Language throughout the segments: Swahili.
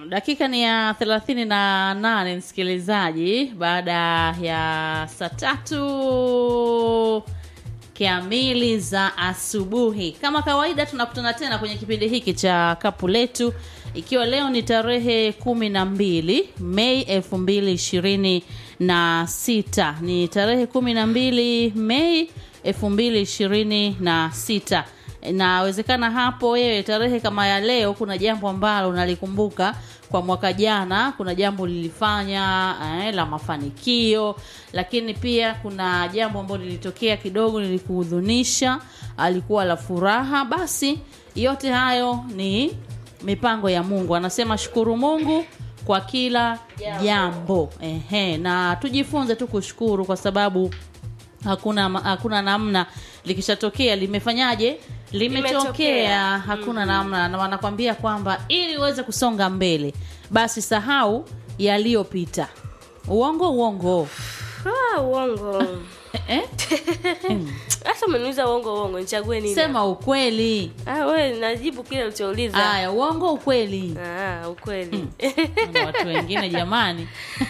dakika ni ya thelathini na nane msikilizaji baada ya saa tatu kamili za asubuhi kama kawaida tunakutana tena kwenye kipindi hiki cha kapu letu ikiwa leo ni tarehe kumi na mbili mei elfu mbili ishirini na sita ni tarehe kumi na mbili mei elfu mbili ishirini na sita inawezekana hapo wewe tarehe kama ya leo kuna jambo ambalo unalikumbuka kwa mwaka jana kuna jambo lilifanya eh, la mafanikio lakini pia kuna jambo ambalo lilitokea kidogo lilikuhudhunisha alikuwa la furaha basi yote hayo ni mipango ya mungu anasema shukuru mungu kwa kila jambo Ehe, na tujifunze tu kushukuru kwa sababu hakuna hakuna namna likishatokea limefanyaje limetokea Limetokea. hakuna namna na wanakwambia kwamba ili uweze kusonga mbele basi sahau yaliyopita uongo uongo Ah, uongo eh? sasa umeniuliza uongo uongo nichague nini sema ukweli ah, we najibu kile ulichouliza haya uongo ukweli ah, ukweli Na watu wengine jamani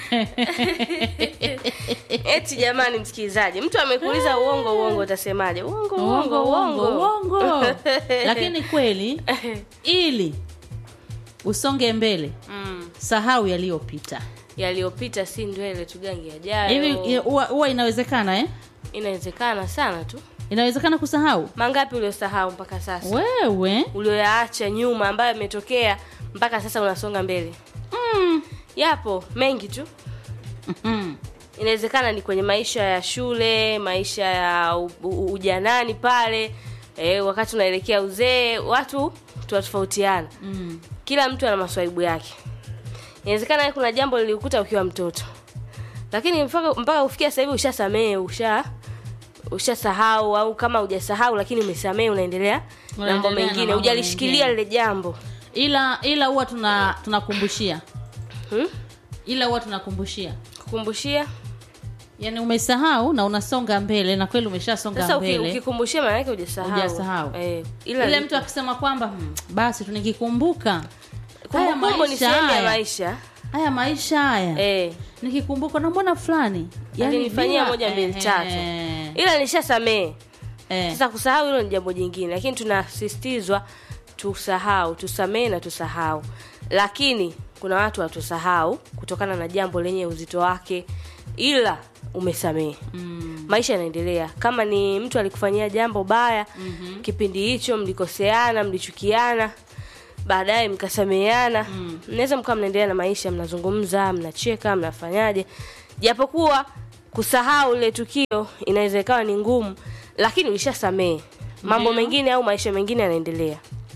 eti jamani msikilizaji mtu amekuuliza uongo uongo utasemaje uongo uongo uongo uongo lakini kweli ili usonge mbele mm. sahau yaliyopita yaliyopita si ndwele tugangi hivi yajayo huwa huwa inawezekana eh? inawezekana sana tu inawezekana kusahau mangapi uliosahau mpaka sasa wewe ulioyaacha nyuma ambayo yametokea mpaka sasa unasonga mbele mm. yapo mengi tu Mm. inawezekana ni kwenye maisha ya shule maisha ya u- u- ujanani pale e, wakati unaelekea uzee watu tunatofautiana Mm. kila mtu ana maswaibu yake inawezekana wewe kuna jambo lilikuta ukiwa mtoto lakini mpaka mpaka ufikia sasa hivi ushasamehe usha ushasahau au kama hujasahau lakini umesamehe unaendelea na mambo Unaendelea na mengine mambo hujalishikilia mengine. lile jambo ila ila huwa tuna tunakumbushia hmm? ila huwa tunakumbushia kukumbushia yaani umesahau na unasonga mbele na kweli umeshasonga sasa uki- mbele ukikumbushia maana yake hujasahau Hujasahau. eh, ila ile ni- mtu akisema kwamba hmm, basi tu nikikumbuka haya kumbukumbu ni maisha sehemu ya haya maisha haya maisha haya eh, nikikumbuka na mbona fulani alinifanyia bila- moja mbili eh, tatu eh, ila nishasamehe eh. sasa kusahau hilo ni jambo jingine lakini tunasisitizwa tusahau tusamehe na tusahau lakini kuna watu watusahau kutokana na jambo lenye uzito wake ila umesamehe Mm. maisha yanaendelea kama ni mtu alikufanyia jambo baya mm-hmm. kipindi hicho mlikoseana mlichukiana baadaye mkasameheana mm. mnaweza mkawa mnaendelea na maisha mnazungumza mnacheka mnafanyaje japokuwa kusahau lile tukio inaweza ikawa ni ngumu lakini ulishasamehe mambo Ndiyo. mengine au maisha mengine yanaendelea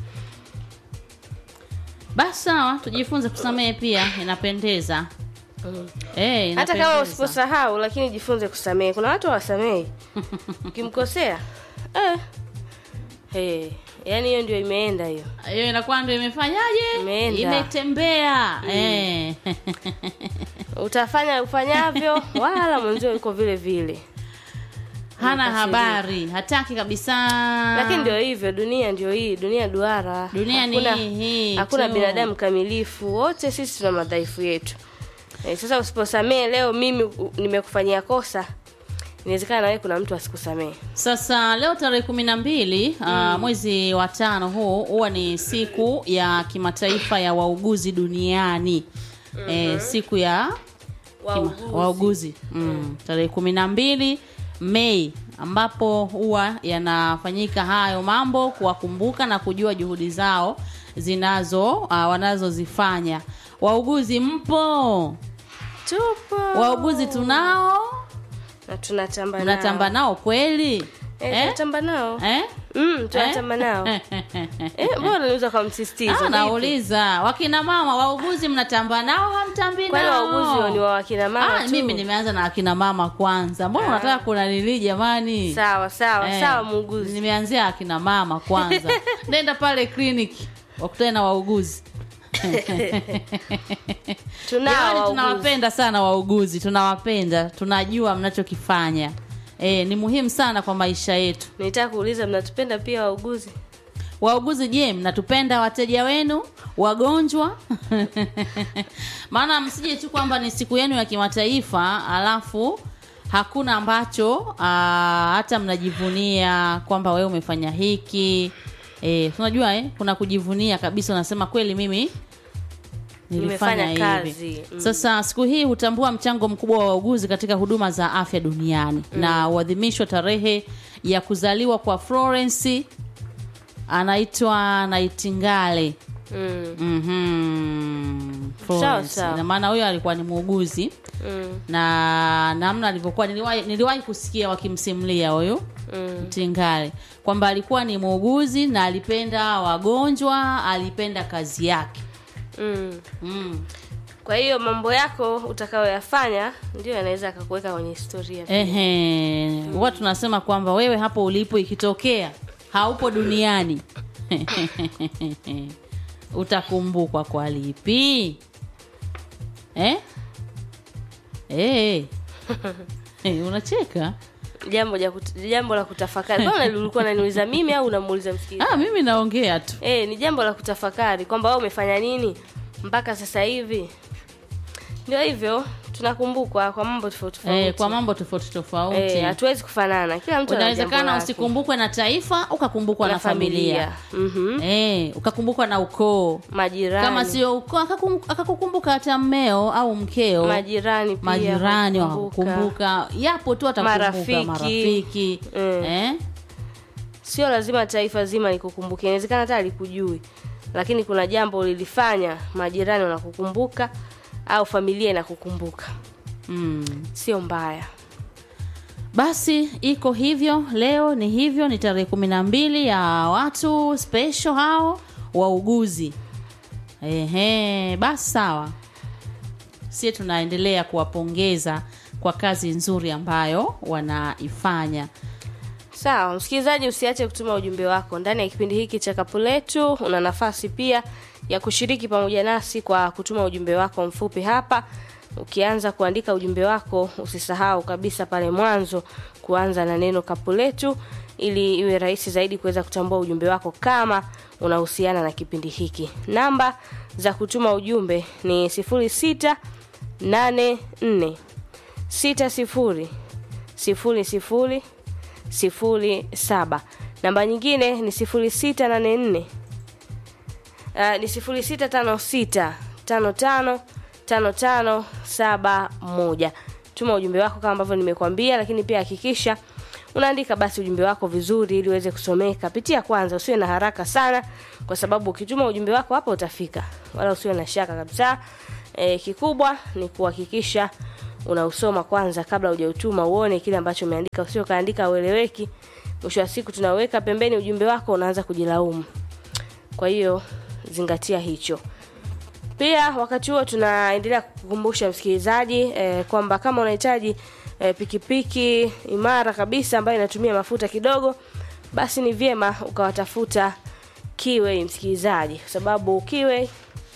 basi sawa tujifunze kusamehe pia inapendeza Eh, hata kama inapendeza. usiposahau lakini jifunze kusamehe kuna watu hawasamehi ukimkosea eh. hey. yaani hiyo ndio imeenda hiyo hiyo inakuwa ndio imefanyaje Imeenda. imetembea eh. utafanya ufanyavyo wala mwenzio yuko vile vile hana Umekasirika. habari hataki kabisa lakini ndio hivyo dunia ndio hii dunia duara Dunia ni hakuna, hii hakuna tu. binadamu kamilifu wote sisi tuna madhaifu yetu e, sasa usiposamee leo mimi u- nimekufanyia kosa inawezekana na wewe kuna mtu asikusamee sasa leo tarehe kumi na mbili uh, mwezi wa tano huu huwa ni siku ya kimataifa ya wauguzi duniani eh, siku ya kima- wauguzi mm. tarehe kumi na mbili mei ambapo huwa yanafanyika hayo mambo kuwakumbuka na kujua juhudi zao zinazo uh, wanazozifanya wauguzi mpo tupo wauguzi tunao na tunatamba mnatamba nao nao kweli eh, tunatamba nao Eh? mm, tunatamba nao eh, mbona unauza kwa msisitizo Ah, vipi? nauliza wakina mama wauguzi mnatamba nao hamtambi kwani nao wauguzi ni wa wakina mama ah, tu? mimi nimeanza na akina mama kwanza mbona unataka kunanili jamani sawa sawa Eh, sawa muuguzi nimeanzia akina mama kwanza nenda pale kliniki wakutane na wauguzi tunao Jamani, wauguzi tunawapenda sana wauguzi tunawapenda tunajua mnachokifanya e, ni muhimu sana kwa maisha yetu nitaka kuuliza mnatupenda pia wauguzi wauguzi je mnatupenda wateja wenu wagonjwa maana msije tu kwamba ni siku yenu ya kimataifa alafu hakuna ambacho aa, hata mnajivunia kwamba wewe umefanya hiki e, unajua eh, kuna kujivunia kabisa unasema kweli mimi nilifanya Nimefanya hivi kazi, mm. sasa siku hii hutambua mchango mkubwa wa wauguzi katika huduma za afya duniani na huadhimishwa tarehe ya kuzaliwa kwa Florence anaitwa Nightingale. mm. Mhm. Sawa, Florence. sawa. Ina maana huyo alikuwa ni muuguzi Mm. na namna alivyokuwa niliwahi, niliwahi kusikia wakimsimulia huyu Mm. Tingale kwamba alikuwa ni muuguzi na alipenda wagonjwa, alipenda kazi yake. Mm. Mm. kwa hiyo mambo yako utakayoyafanya ndio yanaweza akakuweka kwenye historia pia. Ehe, huwa tunasema kwamba wewe hapo ulipo ikitokea haupo duniani utakumbukwa kwa lipi eh? Eh. Eh, unacheka jambo ja kut- jambo la kutafakari Mbona ulikuwa unaniuliza mimi au unamuuliza msikilizaji ah, mimi naongea tu eh ni jambo la kutafakari kwamba wewe umefanya nini mpaka sasa hivi ndio hivyo tunakumbukwa kwa mambo tofauti tofauti eh, kwa mambo tofauti tofauti Eh, hatuwezi kufanana kila mtu ana jambo unawezekana lake. usikumbukwe na taifa ukakumbukwa na, na familia, Mhm. Eh, ukakumbukwa na ukoo majirani kama sio ukoo akakum- akakukumbuka hata mmeo au mkeo majirani pia majirani wakakumbuka. wakakukumbuka yapo tu atakumbuka Marafiki. marafiki Mm. eh? sio lazima taifa zima likukumbuke inawezekana hata alikujui lakini kuna jambo lilifanya majirani wanakukumbuka au familia inakukumbuka mm. sio mbaya basi iko hivyo leo ni hivyo ni tarehe kumi na mbili ya watu special hao wauguzi ehe basi sawa sie tunaendelea kuwapongeza kwa kazi nzuri ambayo wanaifanya sawa msikilizaji usiache kutuma ujumbe wako ndani ya kipindi hiki cha kapu letu una nafasi pia ya kushiriki pamoja nasi kwa kutuma ujumbe wako mfupi hapa ukianza kuandika ujumbe wako usisahau kabisa pale mwanzo kuanza na neno kapu letu ili iwe rahisi zaidi kuweza kutambua ujumbe wako kama unahusiana na kipindi hiki namba za kutuma ujumbe ni 06 84 60 00 sifuri saba namba nyingine ni sifuri sita nane nne uh, ni sifuri sita tano sita tano tano tano tano saba moja tuma ujumbe wako kama ambavyo nimekwambia lakini pia hakikisha unaandika basi ujumbe wako vizuri ili uweze kusomeka pitia kwanza usiwe na haraka sana kwa sababu ukituma ujumbe wako hapo utafika wala usiwe na shaka kabisa e, kikubwa ni kuhakikisha unausoma kwanza kabla hujautuma uone kile ambacho umeandika usio kaandika ueleweki mwisho wa siku tunaweka pembeni ujumbe wako unaanza kujilaumu kwa hiyo zingatia hicho pia wakati huo tunaendelea kukumbusha msikilizaji eh, kwamba kama unahitaji eh, pikipiki imara kabisa ambayo inatumia mafuta kidogo basi ni vyema ukawatafuta kiwe msikilizaji kwa sababu kiwe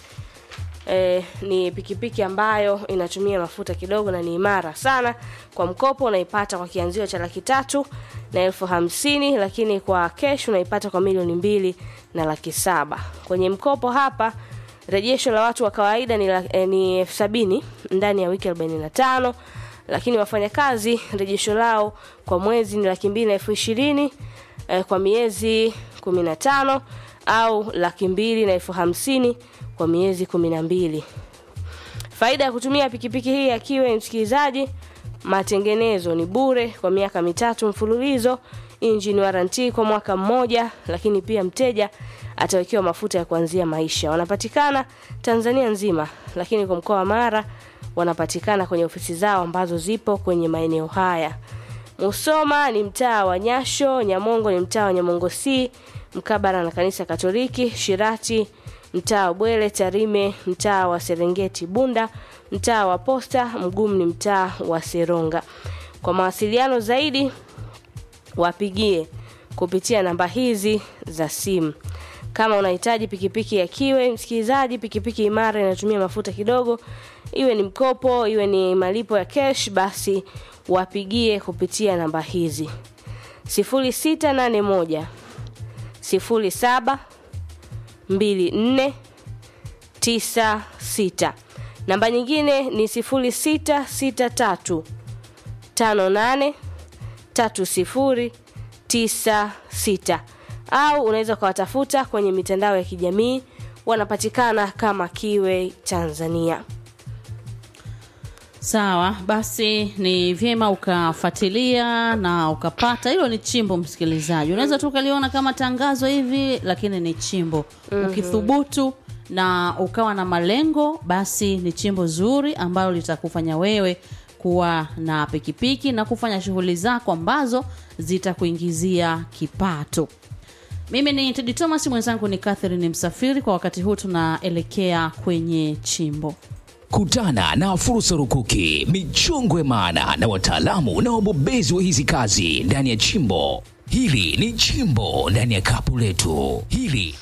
eh, ni pikipiki ambayo inatumia mafuta kidogo na ni imara sana kwa mkopo unaipata kwa kianzio cha laki tatu na elfu hamsini lakini kwa kesh unaipata kwa milioni mbili na laki saba kwenye mkopo hapa rejesho la watu wa kawaida ni, la- eh, ni elfu sabini ndani ya wiki 45 lakini wafanyakazi rejesho lao kwa mwezi ni laki mbili na elfu ishirini eh, kwa miezi 15 au laki mbili na elfu hamsini kwa miezi kumi na mbili faida ya kutumia pikipiki hii akiwe msikilizaji matengenezo ni bure kwa miaka mitatu mfululizo engine warranty kwa mwaka mmoja lakini pia mteja atawekewa mafuta ya kuanzia maisha wanapatikana tanzania nzima lakini kwa mkoa wa mara wanapatikana kwenye ofisi zao ambazo zipo kwenye maeneo haya musoma ni mtaa wa nyasho nyamongo ni mtaa wa nyamongo c mkabara na kanisa katoliki shirati mtaa wa bwele tarime mtaa wa serengeti bunda mtaa wa posta mgumu ni mtaa wa seronga kwa mawasiliano zaidi wapigie kupitia namba hizi za simu kama unahitaji pikipiki ya kiwe msikilizaji pikipiki imara inatumia mafuta kidogo iwe ni mkopo iwe ni malipo ya cash basi wapigie kupitia namba hizi 0681 sifuri saba mbili nne tisa sita. Namba nyingine ni sifuri sita sita tatu tano nane tatu sifuri tisa sita au unaweza ukawatafuta kwenye mitandao ya kijamii wanapatikana kama Kiwe Tanzania. Sawa, basi ni vyema ukafuatilia na ukapata. Hilo ni chimbo, msikilizaji, unaweza tu ukaliona kama tangazo hivi, lakini ni chimbo. Ukithubutu na ukawa na malengo, basi ni chimbo zuri ambalo litakufanya wewe kuwa na pikipiki na kufanya shughuli zako ambazo zitakuingizia kipato. Mimi ni Tedi Thomas, mwenzangu ni Catherine Msafiri. Kwa wakati huu tunaelekea kwenye chimbo. Kutana na fursa rukuki, michongwe maana na wataalamu na wabobezi wa hizi kazi ndani ya chimbo hili. Ni chimbo ndani ya kapu letu hili.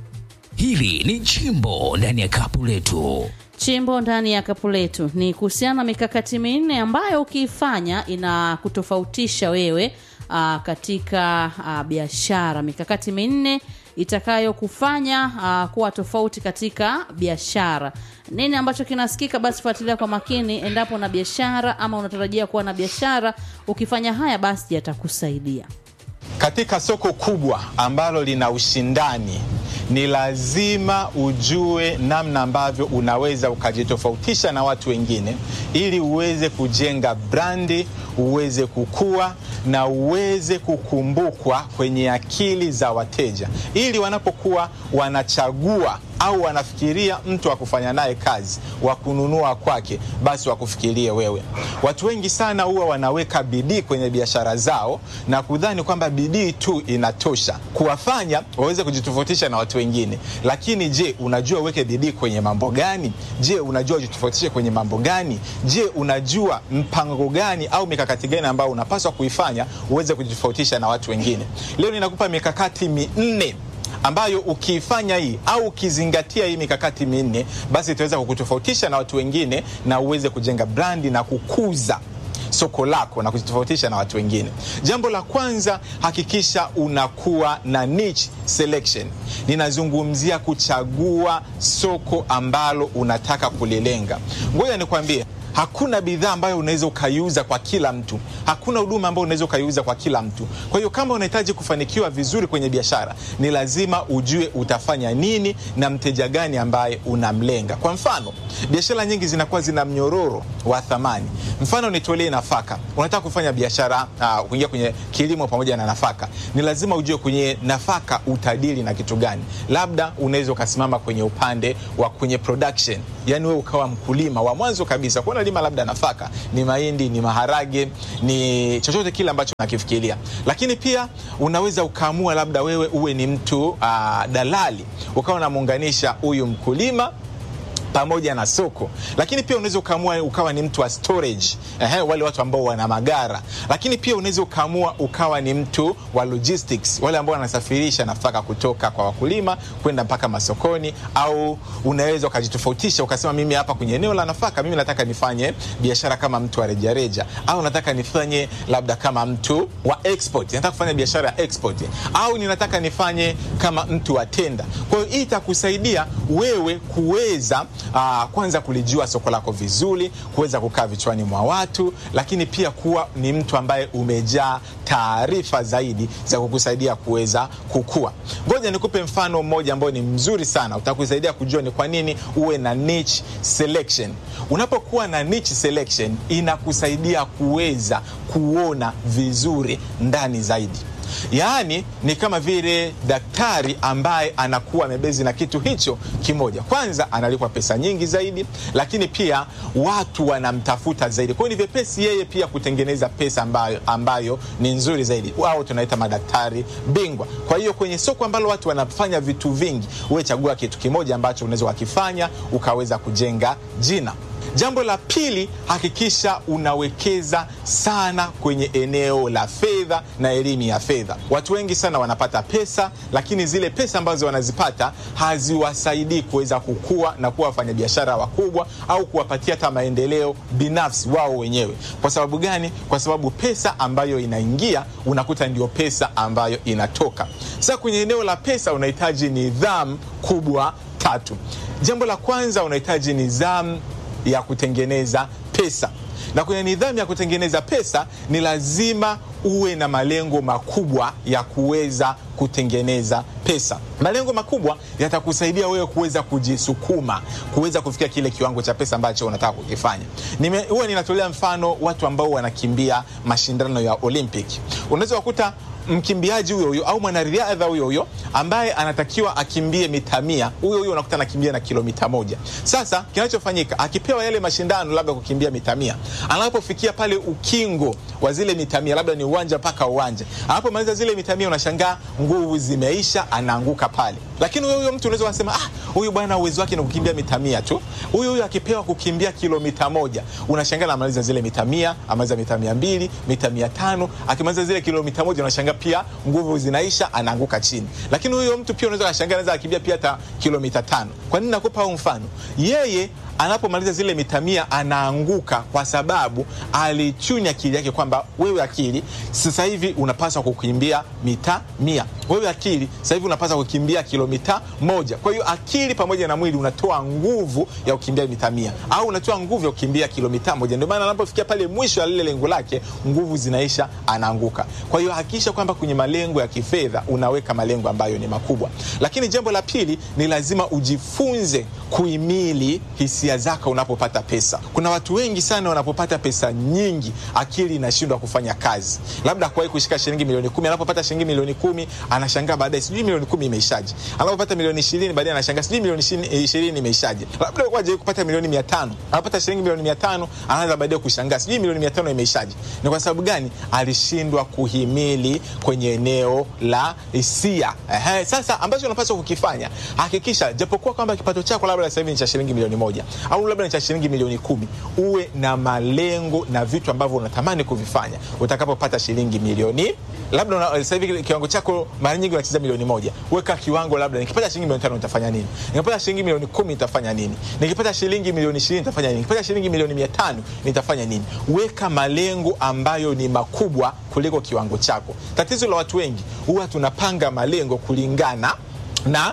Hili ni chimbo ndani ya kapu letu. Chimbo ndani ya kapu letu ni kuhusiana na mikakati minne ambayo ukiifanya inakutofautisha wewe aa, katika aa, biashara. Mikakati minne itakayokufanya aa, kuwa tofauti katika biashara. Nini ambacho kinasikika? Basi fuatilia kwa makini, endapo na biashara ama unatarajia kuwa na biashara. Ukifanya haya, basi yatakusaidia. Katika soko kubwa ambalo lina ushindani, ni lazima ujue namna ambavyo unaweza ukajitofautisha na watu wengine, ili uweze kujenga brandi, uweze kukua na uweze kukumbukwa kwenye akili za wateja, ili wanapokuwa wanachagua au wanafikiria mtu wa kufanya naye kazi wa kununua kwake, basi wakufikirie wewe. Watu wengi sana huwa wanaweka bidii kwenye biashara zao na kudhani kwamba bidii tu inatosha kuwafanya waweze kujitofautisha na watu wengine. Lakini je, unajua uweke bidii kwenye mambo gani? Je, unajua ujitofautishe kwenye mambo gani? Je, unajua mpango gani au mikakati gani ambayo unapaswa kuifanya uweze kujitofautisha na watu wengine? Leo ninakupa mikakati minne ambayo ukiifanya hii au ukizingatia hii mikakati minne, basi itaweza kukutofautisha na watu wengine na uweze kujenga brandi na kukuza soko lako na kujitofautisha na watu wengine. Jambo la kwanza, hakikisha unakuwa na niche selection. Ninazungumzia kuchagua soko ambalo unataka kulilenga. Ngoja nikwambie, hakuna bidhaa ambayo unaweza ukaiuza kwa kila mtu. Hakuna huduma ambayo unaweza ukaiuza kwa kila mtu. Kwa hiyo kama unahitaji kufanikiwa vizuri kwenye biashara, ni lazima ujue utafanya nini na mteja gani ambaye unamlenga. Kwa mfano, biashara nyingi zinakuwa zina mnyororo wa thamani. Mfano, nitolee nafaka. Unataka kufanya biashara uh, kuingia kwenye kilimo pamoja na nafaka, ni lazima ujue kwenye nafaka utadili na kitu gani. Labda unaweza ukasimama kwenye upande wa kwenye production, yani wewe ukawa mkulima wa mwanzo kabisa, kwa unalima labda nafaka, ni mahindi, ni maharage, ni chochote kile ambacho unakifikiria. Lakini pia unaweza ukaamua labda wewe uwe ni mtu uh, dalali, ukawa unamuunganisha huyu mkulima pamoja na soko, lakini pia unaweza ukaamua ukawa ni mtu wa storage, ehe, wale watu ambao wana magara. Lakini pia unaweza ukaamua ukawa ni mtu wa logistics, wale ambao wanasafirisha nafaka kutoka kwa wakulima kwenda mpaka masokoni. Au unaweza ukajitofautisha ukasema, mimi hapa kwenye eneo la nafaka, mimi nataka nifanye biashara kama mtu wa rejareja, au nataka nifanye labda kama mtu wa export, nataka kufanya biashara ya export, au ninataka nifanye kama mtu wa tenda. Kwa hiyo hii itakusaidia wewe kuweza Uh, kwanza kulijua soko lako vizuri, kuweza kukaa vichwani mwa watu, lakini pia kuwa ni mtu ambaye umejaa taarifa zaidi za kukusaidia kuweza kukua. Ngoja nikupe mfano mmoja ambao ni mzuri sana, utakusaidia kujua ni kwa nini uwe na niche selection. Unapokuwa na niche selection, inakusaidia kuweza kuona vizuri ndani zaidi. Yaani ni kama vile daktari ambaye anakuwa amebezi na kitu hicho kimoja. Kwanza analipwa pesa nyingi zaidi, lakini pia watu wanamtafuta zaidi. Kwa hiyo ni vyepesi yeye pia kutengeneza pesa ambayo, ambayo ni nzuri zaidi. Wao tunaita madaktari bingwa. Kwa hiyo kwenye soko ambalo watu wanafanya vitu vingi, uwe chagua kitu kimoja ambacho unaweza wakifanya ukaweza kujenga jina. Jambo la pili, hakikisha unawekeza sana kwenye eneo la fedha na elimu ya fedha. Watu wengi sana wanapata pesa, lakini zile pesa ambazo wanazipata haziwasaidii kuweza kukua na kuwa wafanyabiashara wakubwa au kuwapatia hata maendeleo binafsi wao wenyewe. Kwa sababu gani? Kwa sababu pesa ambayo inaingia unakuta ndio pesa ambayo inatoka. Sasa kwenye eneo la pesa unahitaji nidhamu kubwa tatu. Jambo la kwanza unahitaji nidhamu ya kutengeneza pesa, na kwenye nidhamu ya kutengeneza pesa ni lazima uwe na malengo makubwa ya kuweza kutengeneza pesa. Malengo makubwa yatakusaidia wewe kuweza kujisukuma, kuweza kufikia kile kiwango cha pesa ambacho unataka kukifanya. Nime, huwa ninatolea mfano watu ambao wanakimbia mashindano ya Olympic. Unaweza kukuta mkimbiaji huyo huyo au mwanariadha huyo huyo ambaye anatakiwa akimbie mita mia, huyo huyo unakuta anakimbia na kilomita moja. Sasa kinachofanyika akipewa yale mashindano labda kukimbia mita mia, anapofikia pale ukingo wa zile mita mia, labda ni uwanja mpaka uwanja, anapomaliza zile mita mia, unashangaa nguvu zimeisha, anaanguka pale. Lakini huyo huyo mtu unaweza kusema ah, huyu bwana uwezo wake ni kukimbia mita mia tu. Huyu huyu akipewa kukimbia kilomita moja, unashangaa anamaliza zile mita mia, amaliza mita mia mbili, mita mia tano, akimaliza zile kilomita moja, unashangaa pia nguvu zinaisha, anaanguka chini. Lakini huyo mtu pia unaweza kushangaa anaweza akimbia pia hata kilomita tano. Kwa nini nakupa huu mfano? Yeye anapomaliza zile mita mia anaanguka kwa sababu alichunya akili yake kwamba wewe akili sasa hivi unapaswa kukimbia mita mia, wewe akili sasa hivi unapaswa kukimbia kilomita moja. Kwa hiyo akili pamoja na mwili unatoa nguvu ya kukimbia mita mia au unatoa nguvu ya kukimbia kilomita moja. Ndio maana anapofikia pale mwisho ya lile lengo lake, nguvu zinaisha, anaanguka. Kwa hiyo hakikisha kwamba kwenye malengo ya kifedha unaweka malengo ambayo ni makubwa. Lakini jambo la pili ni lazima ujifunze kuhimili hisia zako unapopata pesa. Kuna watu wengi sana wanapopata pesa nyingi, akili inashindwa kufanya kazi. Labda kuwahi kushika shilingi milioni kumi, anapopata shilingi milioni kumi anashangaa baadaye, sijui milioni kumi imeishaje. Anapopata milioni ishirini baadaye anashangaa sijui milioni ishirini imeishaje. Labda waje kupata milioni mia tano, anapata shilingi milioni mia tano anaanza baadaye kushangaa sijui milioni mia tano imeishaje. Ni kwa sababu gani? Alishindwa kuhimili kwenye eneo la hisia. Ehe, sasa ambacho unapaswa kukifanya, hakikisha japokuwa kwamba kipato chako labda sasa hivi ni cha shilingi milioni moja au labda ni cha shilingi milioni kumi, uwe na malengo na vitu ambavyo unatamani kuvifanya utakapopata shilingi milioni labda una, sasa hivi kiwango chako mara nyingi unacheza milioni moja. Weka kiwango, labda nikipata shilingi milioni tano nitafanya nini? Nikipata shilingi milioni kumi nitafanya nini? Nikipata shilingi milioni ishirini nitafanya nini? Nikipata shilingi milioni mia tano nitafanya nini? Weka malengo ambayo ni makubwa kuliko kiwango chako. Tatizo la watu wengi huwa tunapanga malengo kulingana na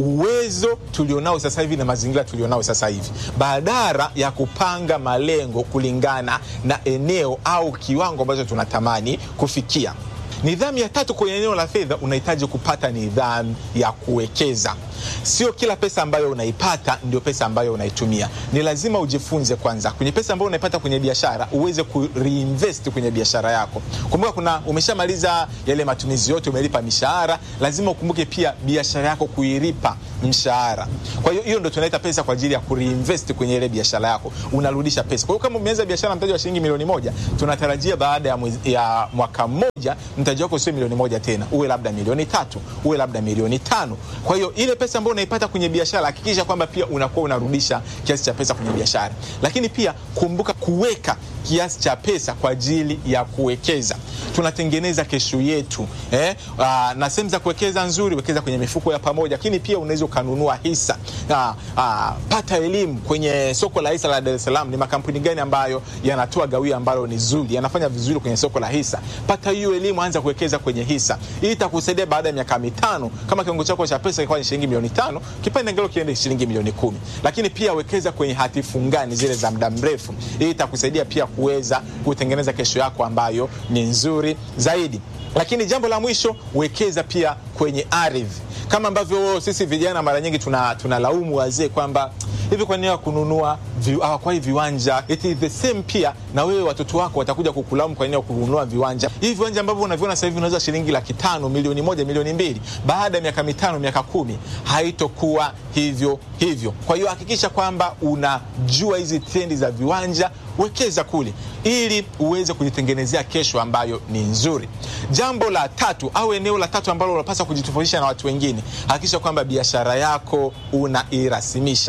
uwezo tulionao sasa hivi na mazingira tulionao sasa hivi, badala ya kupanga malengo kulingana na eneo au kiwango ambacho tunatamani kufikia. Nidhamu ya tatu kwenye eneo la fedha, unahitaji kupata nidhamu ya kuwekeza. Sio kila pesa ambayo unaipata ndio pesa ambayo unaitumia. Ni lazima ujifunze kwanza, kwenye pesa ambayo unaipata kwenye biashara uweze ku reinvest kwenye biashara yako. Kumbuka, kuna umeshamaliza yale matumizi yote, umelipa mishahara, lazima ukumbuke pia biashara yako kuilipa mshahara. Kwa hiyo hiyo ndio tunaita pesa kwa ajili ya ku reinvest kwenye ile biashara yako, unarudisha pesa. Kwa hiyo kama umeanza biashara mtaji wa shilingi milioni moja, tunatarajia baada ya, mwezi, ya mwaka mmoja mtaji wako sio milioni moja tena, uwe labda milioni tatu, uwe labda milioni tano. Kwa hiyo ile pesa ambayo unaipata kwenye biashara, hakikisha kwamba pia unakuwa unarudisha kiasi cha pesa kwenye biashara. Lakini pia kumbuka kuweka kiasi cha pesa kwa ajili ya kuwekeza. Tunatengeneza kesho yetu eh? Aa, na sehemu za kuwekeza nzuri, wekeza kwenye mifuko ya pamoja, lakini pia unaweza ukanunua hisa. Aa, aa, pata elimu kwenye soko la hisa la Dar es Salaam, ni makampuni gani ambayo yanatoa gawio ambalo ni zuri, yanafanya vizuri kwenye soko la hisa. Pata hiyo elimu, anza kuwekeza kwenye hisa. Hii itakusaidia baada ya miaka mitano, kama kiwango chako cha pesa kilikuwa ni shilingi milioni tano, kipande ngelo kiende shilingi milioni kumi. Lakini pia wekeza kwenye hati fungani zile za muda mrefu. Hii itakusaidia pia kuweza kutengeneza kesho yako ambayo ni nzuri zaidi. Lakini jambo la mwisho, wekeza pia kwenye ardhi, kama ambavyo sisi vijana mara nyingi tunalaumu tuna wazee kwamba hivi kwa nini kununua hawakwai viwanja? It is the same pia na wewe, watoto wako watakuja kukulaumu kwa nini kununua viwanja hivi. Viwanja ambavyo unaviona sasa hivi unaweza shilingi laki tano, milioni moja, milioni mbili, baada ya miaka mitano, miaka kumi haitokuwa hivyo hivyo. Kwa hiyo hakikisha kwamba unajua hizi trendi za viwanja, wekeza kule ili uweze kujitengenezea kesho ambayo ni nzuri. Jambo la tatu au eneo la tatu ambalo unapaswa kujitofautisha na watu wengine, hakikisha kwamba biashara yako unairasimisha. Usifanye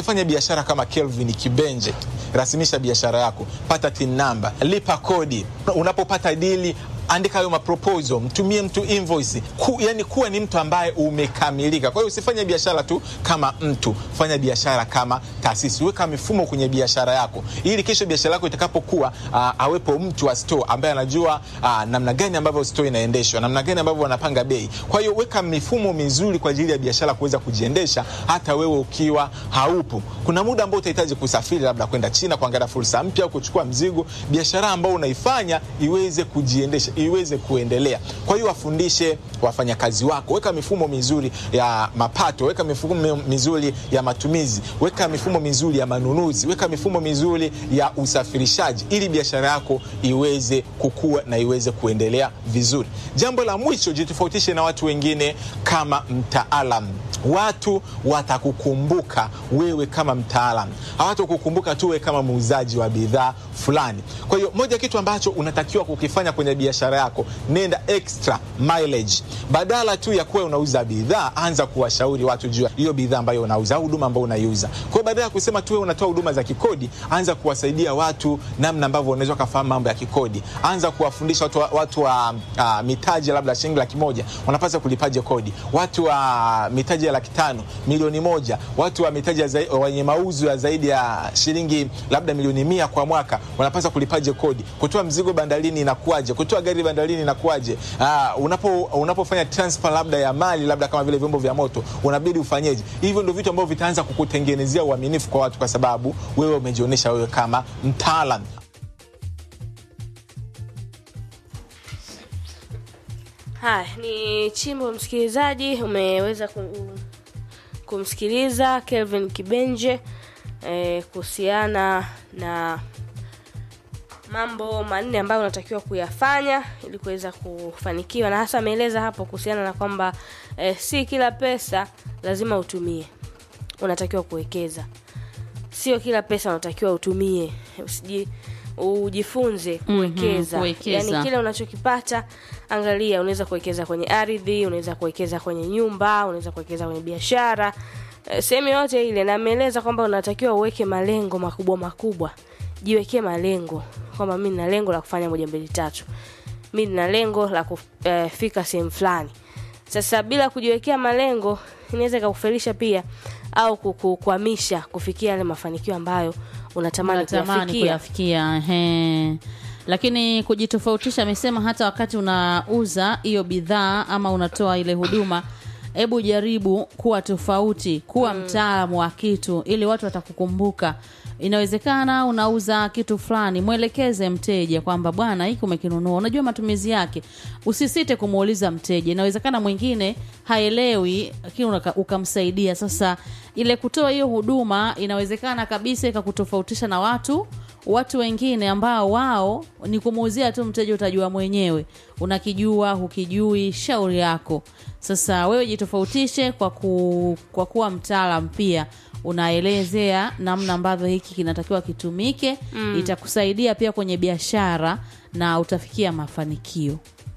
usifanye biashara kama Kelvin Kibenje. Rasimisha biashara yako, pata tin number, lipa kodi. Unapopata dili andika hayo maproposal, mtumie mtu invoice ku, yani kuwa ni mtu ambaye umekamilika. Kwa hiyo usifanye biashara tu kama mtu, fanya biashara kama taasisi. Weka mifumo kwenye biashara yako, ili kesho biashara yako itakapokuwa, uh, awepo mtu wa store ambaye anajua uh, namna gani ambavyo store inaendeshwa, namna gani ambavyo wanapanga bei. Kwa hiyo weka mifumo mizuri kwa ajili ya biashara kuweza kujiendesha, hata wewe ukiwa haupo. Kuna muda ambao utahitaji kusafiri, labda kwenda China kuangalia fursa mpya au kuchukua mzigo, biashara ambayo unaifanya iweze kujiendesha iweze kuendelea. Kwa hiyo wafundishe wafanyakazi wako, weka mifumo mizuri ya mapato, weka mifumo mizuri ya matumizi, weka mifumo mizuri ya manunuzi, weka mifumo mizuri ya usafirishaji, ili biashara yako iweze kukua na iweze kuendelea vizuri. Jambo la mwisho, jitofautishe na watu wengine kama mtaalam. Watu watakukumbuka wewe kama mtaalam, hawatakukumbuka tu wewe kama muuzaji wa bidhaa fulani. Kwa hiyo moja kitu ambacho unatakiwa kukifanya kwenye biashara yako, nenda extra mileage. Badala tu ya kuwa unauza bidhaa, anza kuwashauri watu juu ya hiyo bidhaa ambayo unauza au huduma ambayo unaiuza. Kwa hiyo badala ya kusema tu wewe unatoa huduma za kikodi, anza kuwasaidia watu namna ambavyo unaweza kufahamu mambo ya kikodi. Anza kuwafundisha watu wa, watu wa uh, mitaji labda shilingi laki moja wanapaswa kulipaje kodi, watu wa mitaji ya laki tano milioni moja, watu wa mitaji ya zai- wenye mauzo ya zaidi ya shilingi labda milioni mia kwa mwaka wanapaswa kulipaje kodi, kutoa mzigo bandarini inakuwaje, kutoa gari bandarini inakuwaje, uh, unapo unapofanya transfer labda ya mali labda kama vile vyombo vya moto unabidi ufanyeje. Hivyo ndio vitu ambavyo vitaanza kukutengenezea uaminifu kwa watu, kwa sababu wewe umejionyesha wewe kama mtaalam. Haya, ni chimbo msikilizaji, umeweza kum, kumsikiliza Kelvin Kibenje eh, kuhusiana na mambo manne ambayo unatakiwa kuyafanya ili kuweza kufanikiwa, na hasa ameeleza hapo kuhusiana na kwamba eh, si kila pesa lazima utumie, unatakiwa kuwekeza. Sio kila pesa unatakiwa utumie, usiji ujifunze kuwekeza. kuwekeza. Yani kile unachokipata angalia, unaweza kuwekeza kwenye ardhi, unaweza kuwekeza kwenye nyumba, unaweza kuwekeza kwenye biashara, eh, sehemu yote ile. Na ameeleza kwamba unatakiwa uweke malengo makubwa makubwa, jiwekee malengo kwamba mi nina lengo la kufanya moja mbili tatu, mi nina lengo la kufika sehemu fulani. Sasa bila kujiwekea malengo inaweza ikakufelisha pia au kukukwamisha kufikia yale mafanikio ambayo unatamani unatamani kuyafikia. kuyafikia ehe. lakini kujitofautisha amesema hata wakati unauza hiyo bidhaa ama unatoa ile huduma hebu jaribu kuwa tofauti kuwa mtaalamu wa kitu ili watu watakukumbuka inawezekana unauza kitu fulani mwelekeze mteja kwamba bwana hiki umekinunua unajua matumizi yake usisite kumuuliza mteja inawezekana mwingine haelewi lakini unaka- ukamsaidia sasa ile kutoa hiyo huduma inawezekana kabisa ikakutofautisha na watu watu wengine ambao wao ni kumuuzia tu mteja utajua mwenyewe unakijua hukijui shauri yako sasa wewe jitofautishe kwa, ku, kwa kuwa mtaalam pia unaelezea namna ambavyo hiki kinatakiwa kitumike mm. itakusaidia pia kwenye biashara na utafikia mafanikio